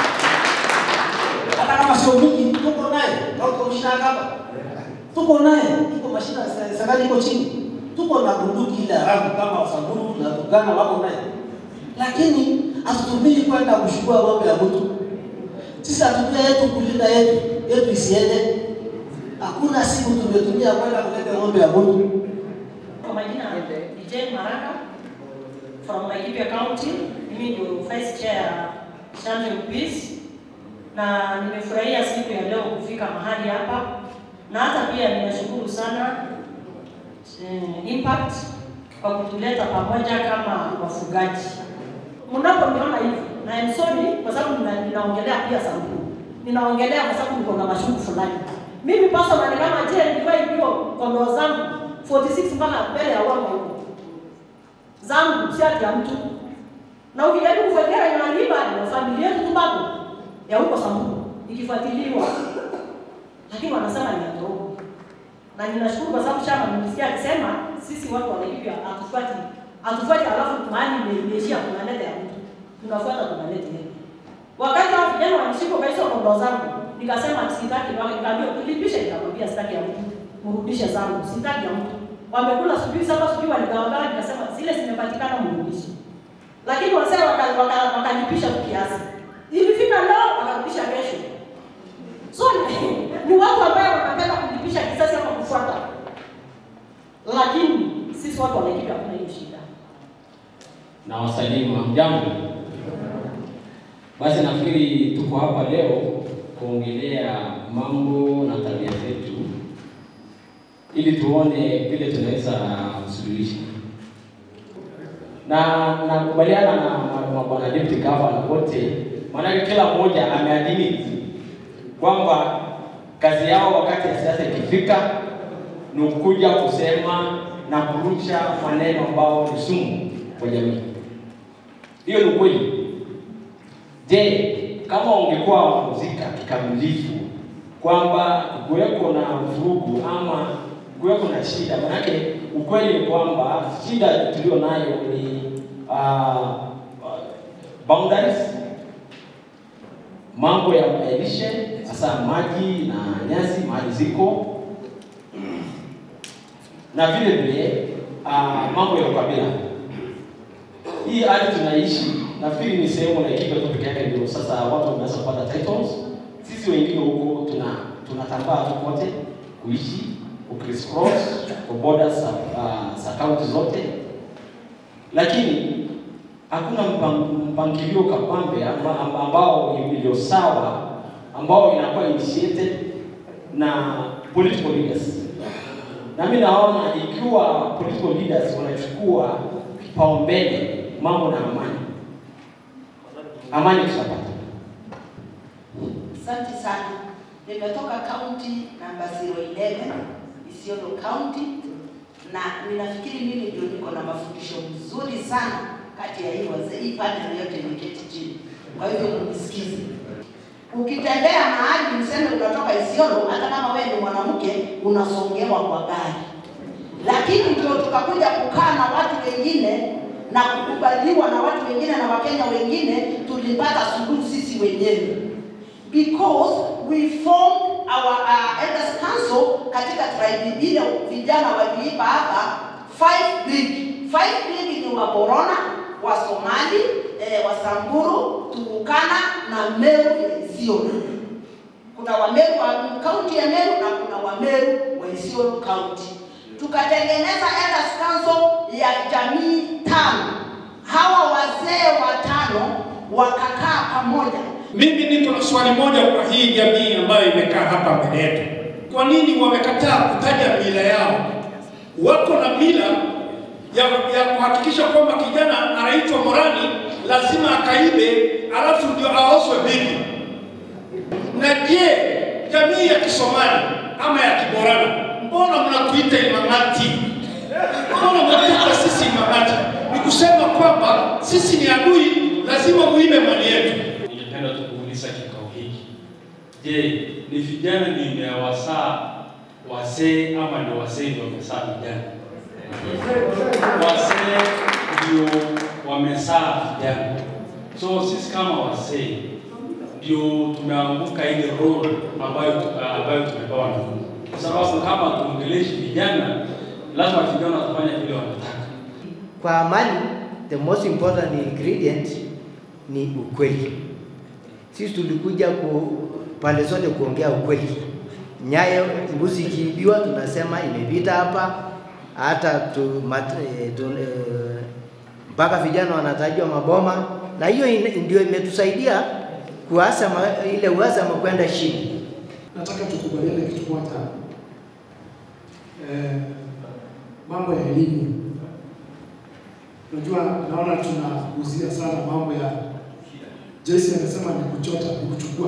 Hata kama sio bunduki, tuko naye. Kama commissioner hapa. Tuko naye. Iko mashina serikali iko chini. tuko na bunduki ile haramu kama Wasamburu na Turkana wako naye, lakini hatutumii kwenda kuchukua ng'ombe ya mtu. Sisi hatutumia yetu kulinda yetu yetu isiende. Hakuna siku tumetumia kwenda kuleta ng'ombe ya mtu. Kwa majina ni Jane Maraka from Laikipia County. Mimi ndio vice chair ya Champion Peace na nimefurahia siku ya leo kufika mahali hapa, na hata pia ninashukuru sana eh, Impact kwa kutuleta pamoja kama wafugaji. Mnaponiona hivi, na I'm sorry kwa sababu nina- ninaongelea pia Samburu, ninaongelea kwa sababu niko na mashuku fulani. Mimi personally kama je, nilikuwa hivyo kondoo zangu 46 mpaka mbele ya wanga huko zangu, si ati ya mtu. Na ukijaribu kufuatilia wenye waliiba ni familia yetu tu bado ya huko Samburu ikifuatiliwa, lakini wanasema ni ya Togo. Na ninashukuru kwa sababu chama nimesikia akisema sisi watu wa Laikipia hatufuati hatufuati, alafu mahali ime- imeishia tunaleta ya mtu, tunafuata tunaleta yetu. Wakati hao vijana wanishika kwa hizo kondoo zangu, nikasema sitaki, waka- nikaambiwa tulipishe, nikamwambia sitaki ya mtu, mrudishe zangu, sitaki ya mtu. Wamekula sijui saba sijui waligawagawa, nikasema zile zimepatikana mrudishe. Lakini wasee wakalipisha waka, waka wakalipisha tu kiasi. Ilifika leo wakarudisha kesho. So ni, ni watu ambao wanapenda kulipisha kisasi ama kufuata, lakini sisi watu wa Laikipia hatuna hiyo shida. na wasalimu hamjambo. Basi nafikiri tuko hapa leo kuongelea mambo na tabia zetu ili tuone vile tunaweza kusuluhisha, na nakubaliana na ma- mabwana deputy governor wote, maanake kila mmoja ameadimiti kwamba kazi yao wakati ya siasa ikifika ni kuja kusema na kurusha maneno ambao ni sumu kwa jamii. Hiyo ni ukweli. Je, kama ungekuwa muzika kikamilifu kwamba kuweko na vurugu ama kuweko na shida, manake ukweli ni kwamba shida tulio nayo ni uh, boundaries, mambo ya ya lishe, hasa maji na nyasi mahali ziko na vile vile uh, mambo ya ukabila. Hii hali tunaishi, nafikiri ni sehemu Laikipia tu peke yake ndio sasa watu wameanza kupata titles. Sisi wengine huko tuna tunatambaa tu kote kuishi criss cross kwa borders za uh, za kaunti zote, lakini hakuna mpang- mpangilio kabambe amba- amba- ambao iliyo sawa ambao inakuwa initiated na political leaders na mimi naona ikiwa political leaders wanachukua kipaumbele mambo na amani, amani tutapata. Asante sana. Nimetoka kaunti namba 011 Isiolo County, na ninafikiri mimi ndio niko na mafundisho mzuri sana kati ya hii wazee, hii panel yote imeketi chini. Kwa hivyo mnisikize. Ukitembea mahali mseme unatoka Isiolo, hata kama wewe ni mwanamke unasongewa kwa gari, lakini ndio tukakuja kukaa na watu wengine na kukubaliwa na watu wengine na Wakenya wengine, tulipata suluhu sisi wenyewe because we formed our uh, elders council katika tribe ile vijana waliipa hapa five league. Five league ni Waborona, wa Somali, eh, Wasamburu, Turukana na Meru ya Isiolo. Kuna Wameru wa kaunti ya Meru na kuna Wameru wa Isiolo county. Tukatengeneza elders council ya jamii tano. Hawa wazee watano wakakaa pamoja Mimi niko na swali moja kwa hii jamii ambayo imekaa hapa mbele yetu. Kwa nini wamekataa kutaja mila yao? Wako na mila ya, ya kuhakikisha kwamba kijana anaitwa Morani lazima akaibe, alafu ndio aoswe bibi. Na je, jamii ya Kisomali ama ya Kiborana, mbona mnakuita imamati? Mbona mnatuita sisi imamati? Ni kusema kwamba sisi ni adui, lazima muibe mali yetu. Ningependa tu kuuliza kikao hiki, je, ni vijana ndio imewasaa wazee ama ni wazee ndio wamesaa vijana? Wazee ndio wamesaa vijana, so sisi kama wazee ndio tumeanguka ile role ambayo ambayo tumepewa na Mungu, kwa sababu kama tuongeleshi vijana lazima vijana watafanya vile wanataka. Kwa amani, the most important ingredient ni ukweli. Sisi tulikuja ku pande zote kuongea ukweli. Nyayo mbuzi ikiibiwa, tunasema imepita hapa, hata tu, mat, eh, tu, eh, mpaka vijana wanatajwa maboma, na hiyo ina- ndio imetusaidia kuasa ile uhasama kwenda chini. nataka tukubaliane kitu moja eh, mambo ya elimu. Unajua, naona tunaguzia sana mambo ya Joyce anasema ni kuchota, ni kuchukua,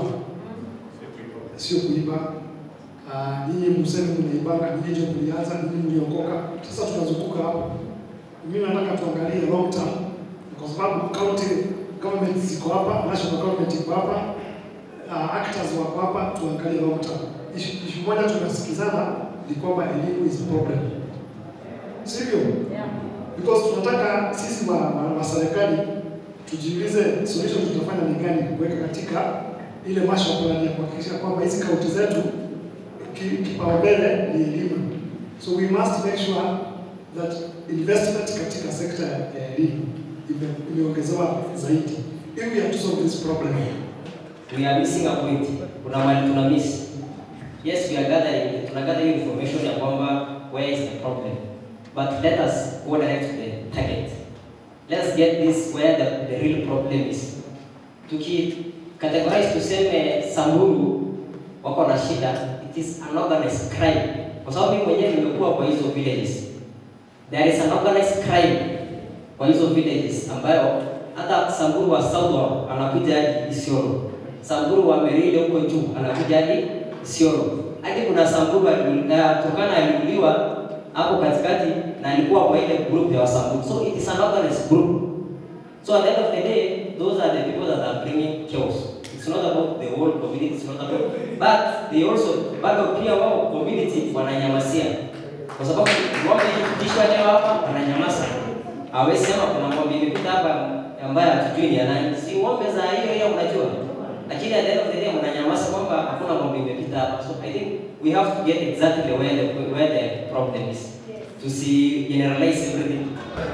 sio kuiba. Ah, Nyinyi mseme mnaibanga, nyinyi ndio mlianza, nyinyi mliokoka. Sasa tunazunguka hapo. Mimi nataka tuangalie long term, kwa sababu county government ziko hapa, national government iko hapa, uh, actors wako hapa, tuangalie long term. Issue issue moja tunasikizana ni kwamba elimu is problem, sivyo? Because tunataka sisi wa, wa, wa serikali tujiulize solution tutafanya ni gani kuweka katika ile master plan ya kuhakikisha kwamba hizi kaunti zetu ki- kipaumbele ni elimu. So we must make sure that investment katika sekta ya elimu ime- imeongezewa zaidi ili we have to solve this problem. we are missing a point. Kuna mali tuna miss. Yes, we are gathering, tuna gather hiyo information ya kwamba where is the problem. But let us go direct to the target. Let's get this where the, the real problem is. Tuki categorize tuseme Samburu wako na shida, it is an organized crime. Kwa sababu mimi mwenyewe nimekuwa kwa hizo villages. There is an organized crime kwa hizo villages ambayo hata Samburu wa South wa anakuja hadi Isiolo. Samburu wa Merinde huko juu anakuja hadi Isiolo. Hadi kuna Samburu ali- uh, Turkana aliuliwa hapo katikati na alikuwa kwa ile group ya Wasamburu. So it is an organized group. So at the end of the day, those are the people that are bringing chaos. It's not about the whole community, it's not about, but they also, bado pia wao community wananyamasia. Kwa sababu ng'ombe ikipitishwa leo hapa wananyamaza. Hawezi sema kuna ng'ombe imepita hapa ambaye hatujui ni ya nani. Si ng'ombe za hiyo hiyo unajua. Lakini at the end of the day mnanyamaza kwamba hakuna ng'ombe imepita hapa. So I think we have to get exactly where the where the problem is. To see generalize everything.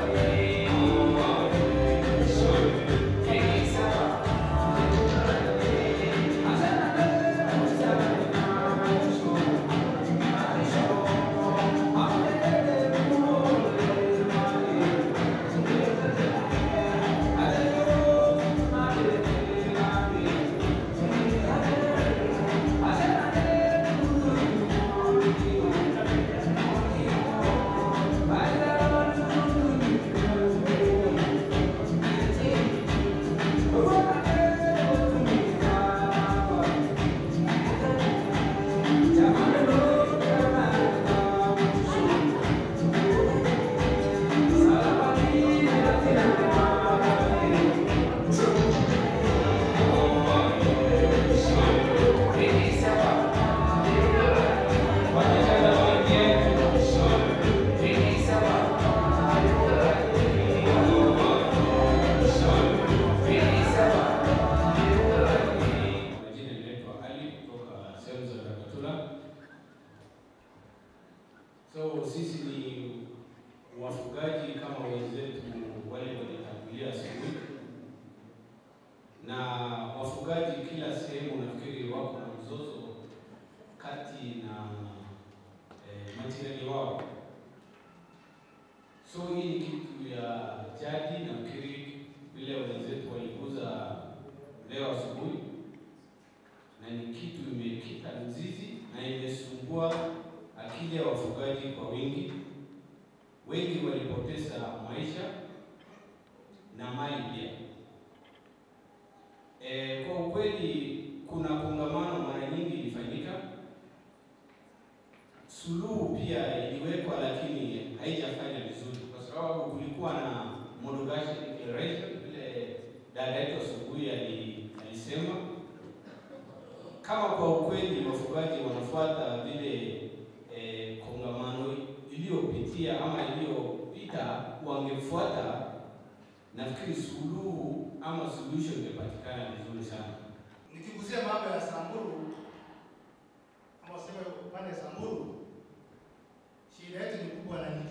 Majina inaitwa Ali kutoka sehemu za Dakatula. So sisi ni wafugaji kama wenzetu wale walitangulia asubuhi, na wafugaji kila sehemu nafikiri wako na mzozo kati na eh, majirani wao. So hii ni kitu ya jadi, nafikiri vile wenzetu waliguza leo asubuhi na ni kitu imekita mzizi na imesumbua akili ya wafugaji kwa wingi. Wengi walipoteza maisha na mali pia. E, kwa ukweli kuna kongamano mara nyingi ilifanyika, suluhu pia iliwekwa, lakini haijafanya vizuri kwa sababu kulikuwa na Modogashe Declaration, vile dada yetu asubuhi ali- alisema kama kwa ukweli wafugaji wanafuata vile eh, kongamano iliyopitia ama iliyopita wangefuata, nafikiri suluhu ama suluhisho ingepatikana vizuri sana. Nikigusia mambo ya Samburu ama sema upande Samburu, shida yetu ni kubwa na ni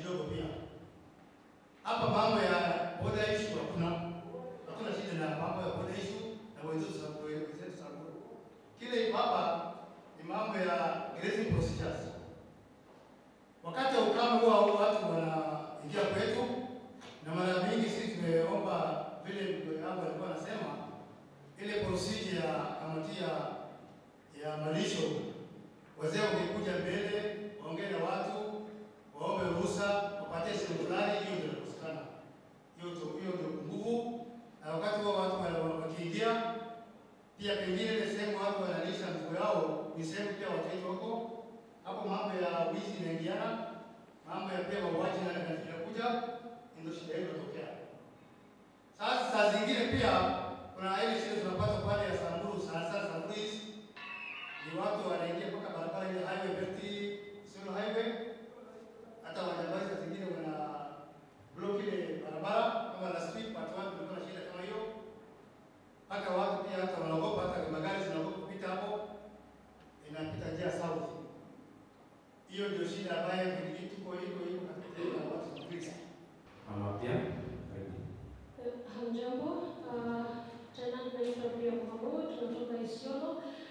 na wakati huo watu wana- wakiingia, pia pengine ile sehemu watu wanalisha mifugo yao ni sehemu pia wateja wako hapo, mambo ya wizi inaingiana, mambo ya pia mauaji na- na- inakuja, ndio shida hiyo inatokea. Sasa saa zingine pia kuna ile shida tunapata pale ya Samburu, sana sana Samburu hizi ni watu wanaingia mpaka barabara ile highway belt Isiolo highway, hata wajambazi saa zingine wana block ile barabara kama last week watu wangu kulikuwa na shida kama hiyo, mpaka watu pia hata wanaogopa, hata magari zinaogopa kupita hapo, inapita njia south. Hiyo ndio shida ambayo tuko iko iko katika watu wa Kristo. Mama pia Hamjambo, uh, tena naitwa Bria Mohamud, tunatoka Isiolo.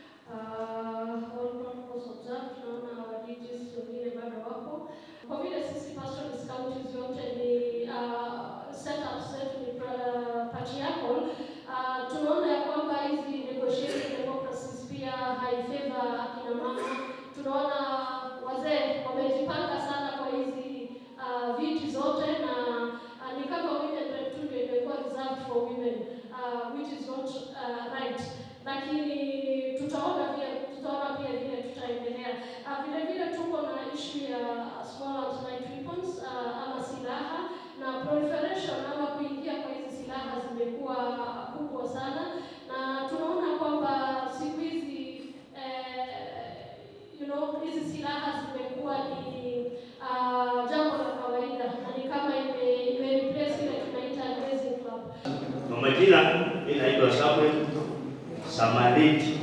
Uh, all protocols observed, tunaona wadijis wengine bado wapo. Kwa vile sisi pastoralist counties yote ni uh, setup zetu ni pra- patriarchal, uh, tunaona ya kwamba hizi negotiated democracies pia haifavor akina mama. Tunaona wazee wamejipanga sana kwa hizi uh, viti zote na uh, ni kama women rep tu ndio imekuwa reserved for women uh, which is not uh, right, lakini tutaona pia tutaona pia vile tutaendelea. Uh, vile vile tuko na issue ya small arms light weapons uh, ama silaha na proliferation ama kuingia kwa hizi silaha zimekuwa kubwa sana, na tunaona kwamba siku hizi eh, you know, hizi silaha zimekuwa ni uh, jambo la kawaida na ni kama ime, ime replace ile tunaita grazing club. Kwa majina mimi naitwa Samuel Samariti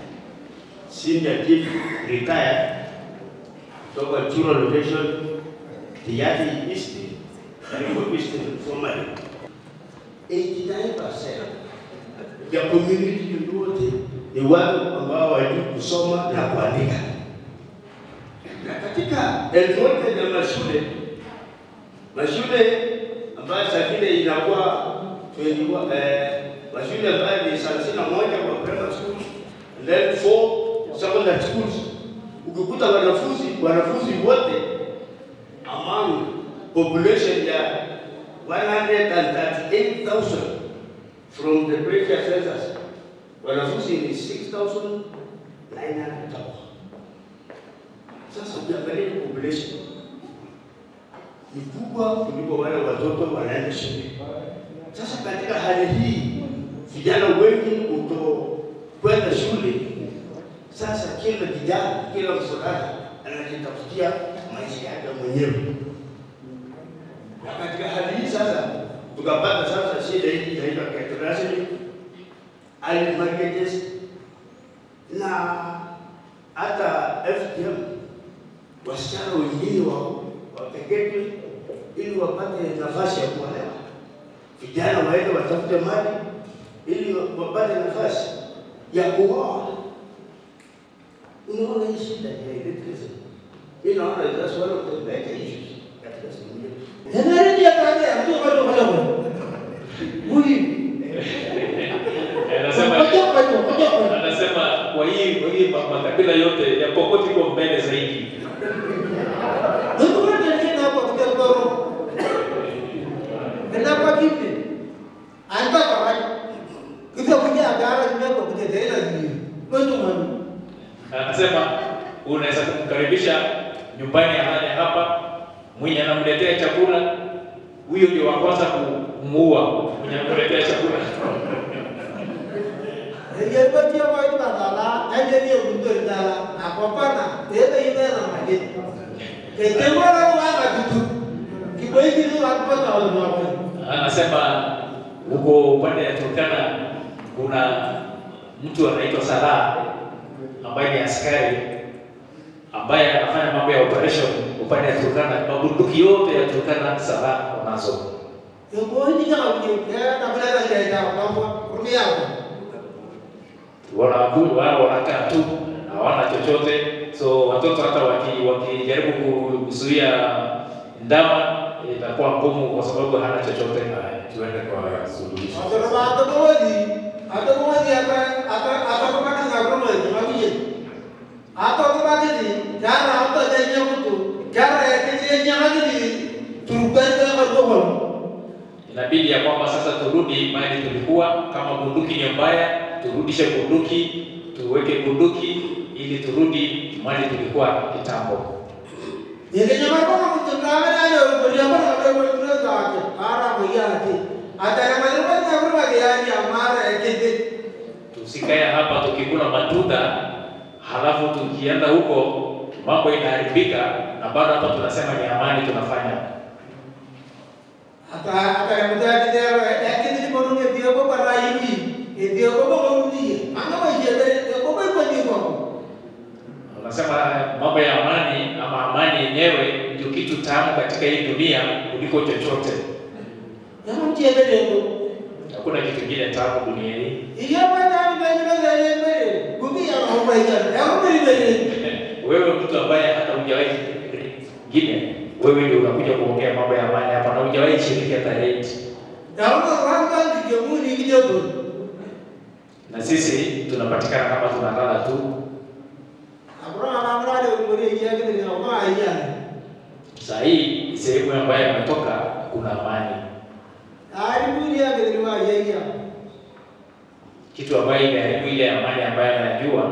Senior Chief Retired kutoka Churo Location Tiati East Karibu East Somali. 89% ya community yote ni watu ambao wajui kusoma na kuandika. Na katika enrollment ya mashule mashule ambayo saa ingine inakuwa 21 eh, mashule ambayo ni thelathini na moja kwa primary school and then four secondary schools. Ukikuta wanafunzi wanafunzi wote among population ya 138,000 from the previous census, wanafunzi ni 6,900. Sasa ukiangalia hii population ni kubwa kuliko wale watoto wanaenda shule. Sasa katika hali hii, vijana wengi kutokwenda shule, sasa kila kijana, kila mvulana anajitafutia maisha yake mwenyewe. Na katika hali hii sasa tukapata sasa shida hii inaitwa categorizing, early marriages na hata FGM, wasichana wengine wao wapeketwe ili wapate nafasi ya kuolewa. Vijana waende watafute mali ili wapate nafasi ya kuoa. Unaona hii shida ya illiteracy. Mimi naona that's one of the major issues katika sehemu yetu. Energy ya kazi ya mtu bado bado bado. Muli. Anasema anasema kwa hii kwa hii ma- makabila yote ya Pokot iko mbele zaidi. Ndio kwa nini hapo kwa kwa Kenapa kipi? Anta kwa wapi? Kita punya agara juga kwa kutetea hivi. Kwa mani. Anasema unaweza kumkaribisha nyumbani aje hapa, mwenye anamletea chakula, huyo ndio wa kwanza kumuua mwenye anamletea chakula. Dia baca wa itu badala, aja dia untuk dala. Apa apa na? Dia tu ini nama dia. Kecema orang mana tu? Kibai kini apa tahu apa? Anasema huko upande ya Turkana kuna mtu anaitwa Salah ambaye ni askari ambaye anafanya mambo ya operation upande ya Turkana. Mabunduki yote ya Turkana Salah wanazo. Yang kau ini jangan punya. Ya, tak boleh lagi dia tahu. Tahu rumia. Wanaku- wao wanakaa tu hawana chochote, so watoto hata waki- wakijaribu kuzuia ndama itakuwa ngumu kwa sababu hana chochote. Haya, tuende kwa suluhisho. Atau apa atau kau ni? Atau kau ni apa? Atau atau kau makan nggak rumah ni? Macam ni. Atau kau makan ni? Cara atau jadi apa tu? Cara yang kecil yang lagi ni. Turban tu yang kau Inabidi ya kwamba sasa turudi mahali tulikuwa. Kama bunduki ni mbaya, turudishe bunduki, tuweke bunduki ili turudi mahali tulikuwa kitambo. Yekenyamako kutungamana na ukuliamo na wewe kuna zake. Ara moyati. Atara mazima na kurwa yani amara ekiti. Tusikae hapa tukikula matunda halafu tukienda huko mambo inaharibika, na bado hapa tunasema ni amani tunafanya. Ata atara mutati dero ekiti ni bono ne dio ko para hivi. E dio ko ko ni. Anga ba yebe ko ko ko ni ko. Unasema mambo ya amani ama amani yenyewe ndio kitu tamu katika hii dunia kuliko chochote. Yamu mtiebe dero. Hakuna kitu kingine tamu dunia hii. Iyo bana mbele mbele mbele. Gugi ya ho ba ya. Yamu mbele mbele. Wewe mtu ambaye hata hujawahi ngine, wewe ndio unakuja kuongea mambo ya amani hapa na hujawahi shiriki hata rate. Yamu ranga ndio muni kidogo. Na sisi tunapatikana kama tunalala tu. Abra amra de ngori ya kiti ni ma ya. Saa hii sehemu ambayo ametoka kuna amani, Ari muni ya kiti ni ma ya ya. kitu ambayo imeharibu ile amani ambayo anajua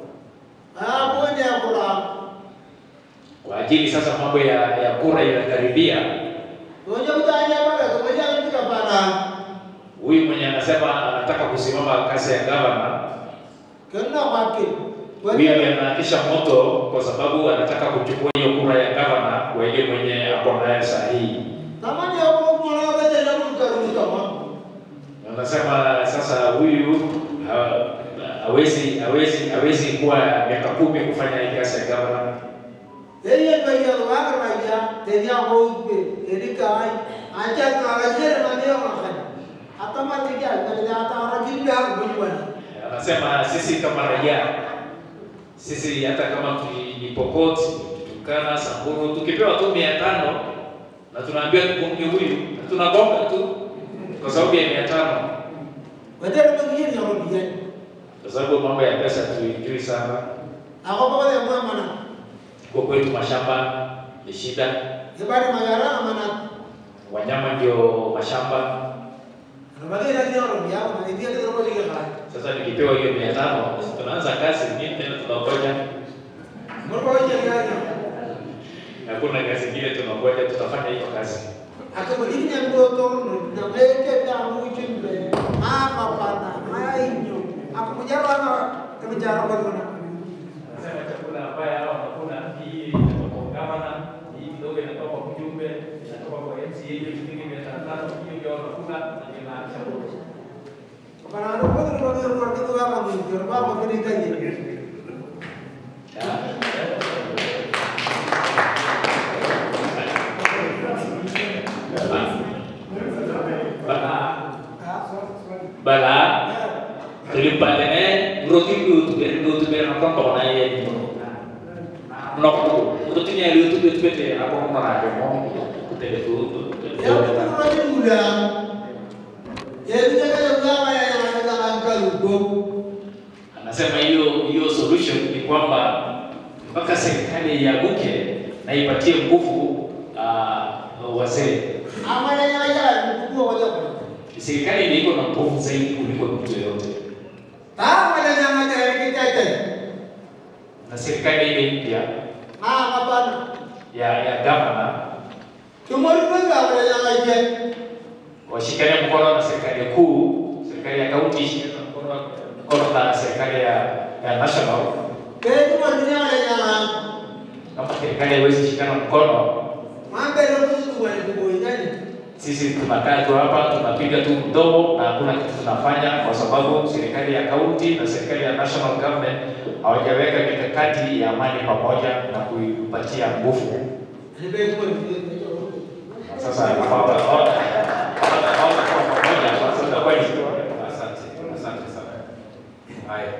Ah bonde akula. kwa ajili sasa mambo ya, ya kura inakaribia. Ngoja mtanya bana, ngoja mtika bana. Huyu mwenye anasema anataka kusimama kazi ya gavana, Kena kwake. huyu ameanakisha moto kwa sababu anataka kuchukua hiyo kura ya gavana kwa ile mwenye ako naye saa hii. Tamani hapo mwana wa bete na mtaruka kama. Anasema sasa huyu ha- hawezi hawezi hawezi kuwa miaka kumi kufanya hii kazi ya gavana. Yeye kaya waka raja, tenia ho pe, erika ai. Acha na rajere na ndio makani. Hata matikia, ndio hata rajili ya kujibana. Anasema sisi kama raia, sisi hata kama tu- ni Pokot, Turkana, Samburu, tukipewa tu mia tano na tunaambiwa tubunge huyu, na tunagonga tu kwa sababu ya mia tano, Wedere mengine ni rodi yani. kwa sababu mambo ya pesa tuijui sana. Ako kwa ya mama na. Kwa kwetu mashamba ni shida, Ibada magara amana. wanyama ndio mashamba. Rabage na ndio rodi yao na ndio ndio rodi ya kai. Sasa nikipewa hiyo mia tano tunaanza kazi nyingine tena tunangoja. Mbona waje gani? Hakuna kazi nyingine tunangoja, tutafanya hiyo kazi. Ako begini yang boto na meke na mujimbe. Apa pana, mainyo. Ako mujara na kemijara kwa kuna. Nasema chakula ambaye hao wanakula hii inatoka kwa gavana, hii kidogo inatoka kwa mjumbe, inatoka kwa MCA, hiyo shilingi mia tano tano, hiyo ndio wanakula na ndio inaisha wote. Para ano ko na ko ko ko ko ma mi ko ba ko ni kanye. Bala tulipatene roti itu tu itu tu biar nonton kau naik ya nok tu itu tu yang itu itu itu aku mau nanya mau kita itu Ya ko ko ni muda. Ya ni jaga ya ngama ya ya na angka lugo. anasema hiyo hiyo solution ni kwamba mpaka serikali iaguke na ipatie nguvu uh, wazee. Amana ya ya ni ko ko ko. Serikali ndio iko na nguvu zaidi kuliko mtu yoyote, Ta mala na ma ta ki ta ta. na serikali ile mpya Ah mapana. ya ya gavana Tumori ko ga mala ya ma je. washikane mkono na serikali kuu, serikali ya kaunti ishikane mkono mkono na serikali ya, ya national. Ke tumori ni mala ya ma. Kama serikali haiwezi shikana mkono, Mambe ro ko ko ni ko ngani. sisi tunakaa tu hapa tunapiga tu mdomo na hakuna kitu tunafanya, kwa sababu serikali ya kaunti na serikali ya national government hawajaweka mikakati ya amani pamoja na kuipatia nguvu. Ni be ko ni. Sasa hawa- hawa- hawa- hawatakuwa pamoja, sasa itakuwa ni Asante, asante sana. Haya.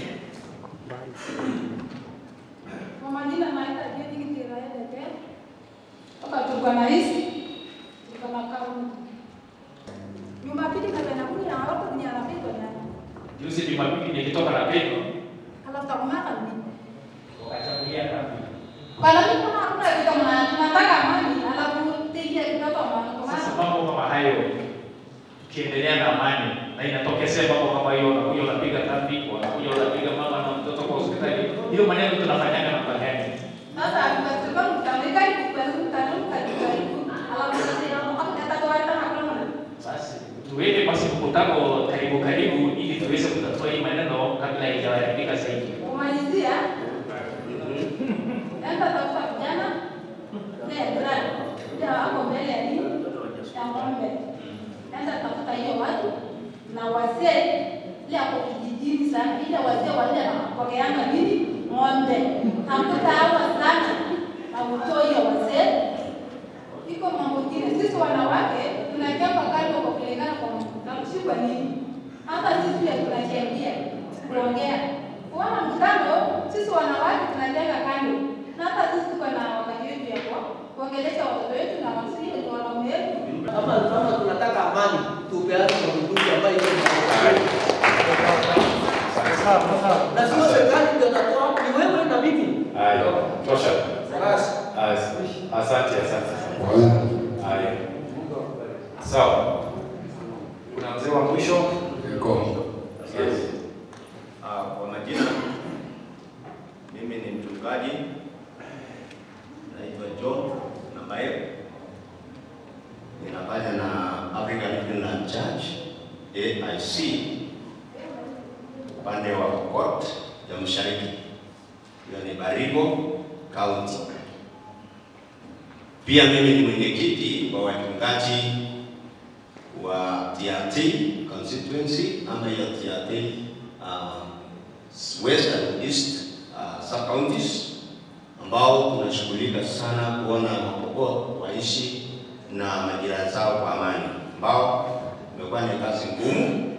Kwa majina naita Jeni Kitirae Deke. Toka Turkana East, Turkana County. Jumapili kapenda kuja na watu kwenye rafiki ya. Juzi Jumapili nilitoka na Pedro Alafu takumaka ni. wakachagulia kambi. Bala mimi kuna hakuna kitu mna tunataka amani alafu tija kitoto amani. Kwa Sasa maana mambo kama hayo, tukiendelea na amani, na inatokezea mambo kama hiyo, unakuja unapiga traffic, unakuja unapiga mama na mtoto kwa hospitali. Hiyo maneno tunafanyaga namna gani? Sasa tukasema mtameka ikupeleka mtano mtajaribu. Alafu sasa hapo atatoa hata hakuna. Basi tuweke basi mkutano karibu karibu, ili tuweze kutatua hii maneno kabla haijaharibika zaidi. Kumalizia enda tafuta vijana ile jirani ile wako mbele ya nini ya ng'ombe. Enda tafuta hiyo watu na wazee ile hapo kijijini sana, ile wazee wale wanapokeanga nini ng'ombe. Tafuta hawa sana na utoe hiyo wazee. Iko mambo ingine, sisi wanawake tunachapa kando kwa kulingana kwa mkutano, si kwa nini? Hata sisi pia tunachangia kuongea kuona mkutano, sisi wanawake tunajenga kando, na hata sisi tuko na wakati wetu ya kwa- kuongelesha watoto wetu na wasii wetu wanaume wetu. Kama kama tunataka amani, tupeane mabunduki ambayo iko na sio serikali ndio inatoa, ni wewe na mimi. Haya, tosha. Basi. As- Asante, asante. Haya. Sawa. Kuna mzee wa mwisho? Yes. Ah, kwa majina mimi ni mchungaji naitwa John Namael, ninafanya na African Inland Church AIC upande wa Pokot ya Mashariki, hiyo ni Baringo County. Pia mimi ni mwenyekiti wa wachungaji wa TRT constituency ama hiyo TRT uh, west and east uh, sub counties ambao tunashughulika sana kuona Wapokot waishi na majirani zao kwa amani, ambao imekuwa ni kazi ngumu,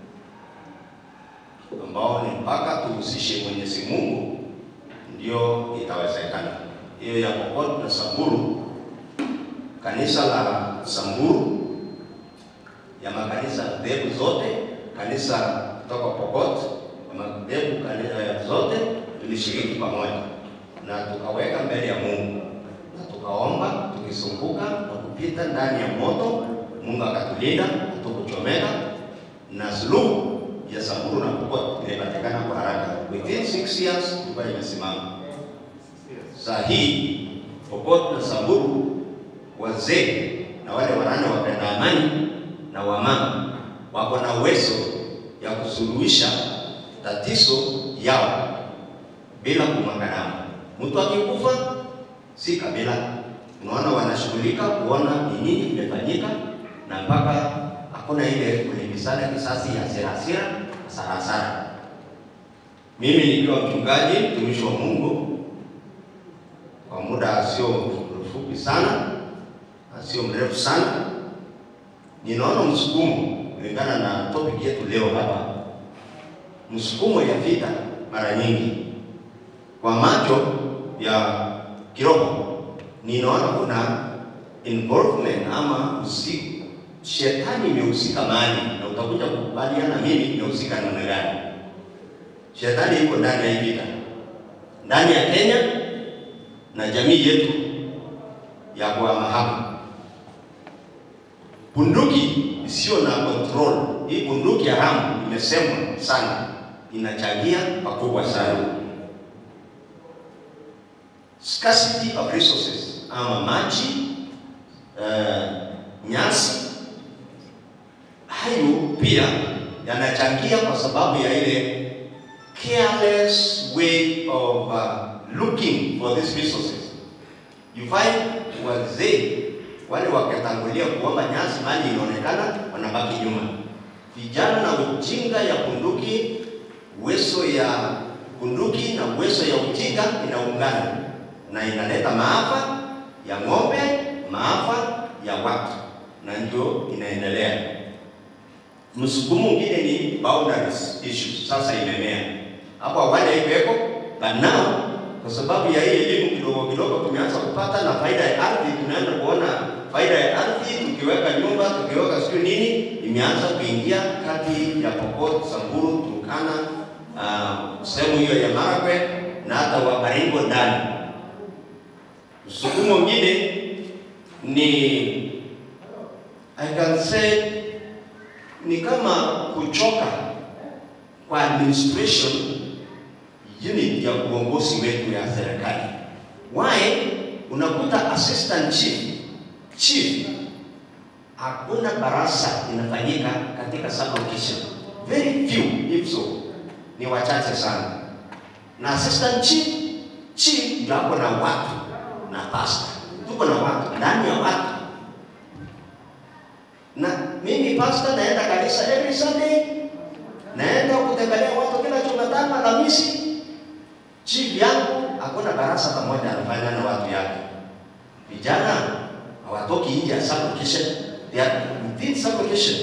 ambao ni mpaka tuhusishe Mwenyezi Mungu ndio itawezekana. Hiyo ya Pokot na Samburu, kanisa la Samburu ya makanisa dhehebu zote, kanisa kutoka Pokot ya madhehebu kanisa zote tulishiriki pamoja na tukaweka mbele ya Mungu na tukaomba tukisumbuka na kupita ndani ya moto. Mungu akatulinda, hatukuchomeka na suluhu ya Samburu na Pokot ilipatikana kwa haraka. Within six years ilikuwa imesimama. Saa hii Pokot na Samburu, wazee na wale wanane wapenda amani na wamama wako na uwezo ya kusuluhisha tatizo yao bila kumwaga damu. Mtu akikufa si kabila, unaona wanashughulika kuona ni nini imefanyika, na mpaka hakuna ile kulimbisana kisasi ya hasira hasira hasara hasara. Mimi nikiwa mchungaji mtumishi wa Mungu kwa muda sio mfupi sana na sio mrefu sana, ninaona msukumo kulingana na topic yetu leo hapa, msukumo ya vita mara nyingi kwa macho ya kiroho, ninaona kuna involvement ama usiku, shetani imehusika mahali, na utakuja kukubaliana mimi imehusika namna gani. Shetani iko ndani ya hii vita, ndani ya Kenya na jamii yetu ya kuhama hapa bunduki isiyo na control. Hii bunduki haramu imesemwa sana, inachangia pakubwa sana. Scarcity of resources ama maji, uh, nyasi, hayo pia yanachangia kwa sababu ya ile careless way of uh, looking for these resources. You find wazee wale wakitangulia kuomba nyasi, mali inaonekana, wanabaki nyuma. Vijana na ujinga ya bunduki, uwezo ya bunduki na uwezo ya ujinga inaungana na inaleta maafa ya ng'ombe, maafa ya watu, na ndio inaendelea. Msukumo mwingine ni boundaries issues, sasa imemea hapo. Awali haikuweko, but now kwa sababu ya hii elimu kidogo kidogo tumeanza kupata na faida ya ardhi, tunaenda kuona faida ya ardhi, tukiweka nyumba, tukiweka sio nini, imeanza kuingia kati ya Pokot, Samburu, Turkana, uh, sehemu hiyo ya Marakwet na hata wa Baringo ndani. Msukumo mwingine ni I can say ni kama kuchoka kwa administration unit ya uongozi wetu ya serikali. Why? Unakuta assistant chief, chief, hakuna barasa inafanyika katika sublocation. Very few if so, ni wachache sana. Na assistant chief, chief ndio hapo na watu na pastor, tuko na watu ndani ya watu na mimi pastor naenda kanisa every Sunday, naenda kutembelea watu kila Jumatano, Alhamisi. Chief yangu hakuna darasa pamoja anafanya na watu yake. Vijana hawatoki nje ya sublocation, they are within sublocation.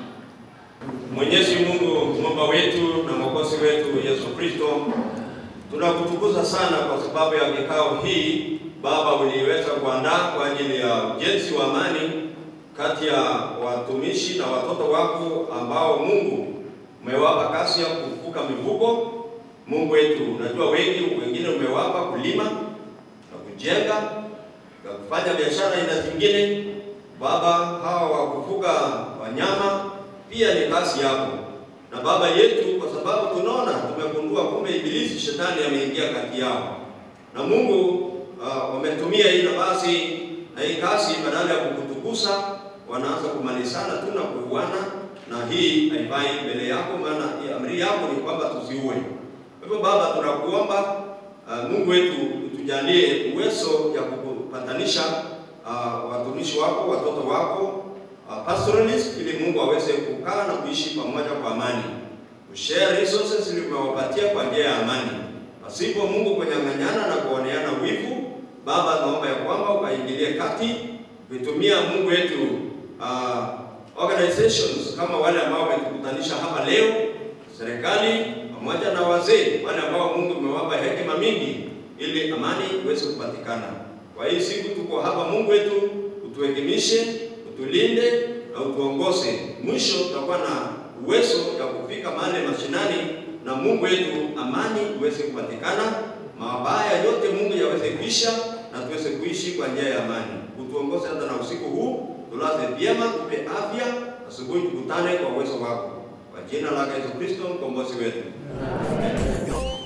Mwenyezi Mungu Muumba wetu na Mwokozi wetu Yesu Kristo, tunakutukuza sana kwa sababu ya kikao hii Baba uliweza kuandaa kwa ajili ya ujenzi wa amani kati ya watumishi na watoto wako ambao Mungu umewapa kazi ya kuvuka mivuko. Mungu wetu, unajua wengi wengine umewapa kulima na kujenga na kufanya biashara aina zingine. Baba, hawa wa kufuga wanyama pia ni kazi yako. Na Baba yetu, kwa sababu tunaona tumegundua kumbe ibilisi shetani ameingia kati yao, na Mungu uh, wametumia hii nafasi na hii kazi, badala ya kukutukuza wanaanza kumalizana tu na kuuana, na hii haifai mbele yako, maana hii amri yako ni kwamba tusiue. Kwa hivyo Baba, tunakuomba uh, Mungu wetu utujalie uwezo ya kupatanisha uh, watumishi wako, watoto wako uh, pastoralist, ili Mungu aweze kukaa na kuishi pamoja kwa amani, kushare resources ili umewapatia kwa njia ya amani, pasipo Mungu kunyang'anyana na kuoneana wivu. Baba, naomba ya kwamba ukaingilie kati kuitumia Mungu wetu uh, organizations kama wale ambao wametukutanisha hapa leo, serikali pamoja na wazee wale ambao Mungu umewapa hekima mingi, ili amani iweze kupatikana. Kwa hii siku tuko hapa, Mungu wetu utuhekimishe, utulinde na utuongoze. Mwisho tutakuwa na uwezo ya kufika mahali mashinani, na Mungu wetu amani iweze kupatikana, mabaya yote Mungu yaweze kuisha na tuweze kuishi kwa njia ya amani. Utuongoze hata na usiku huu, tulaze vyema, tupe afya, asubuhi tukutane kwa uwezo wako, kwa jina lake Yesu Kristo mkombozi wetu.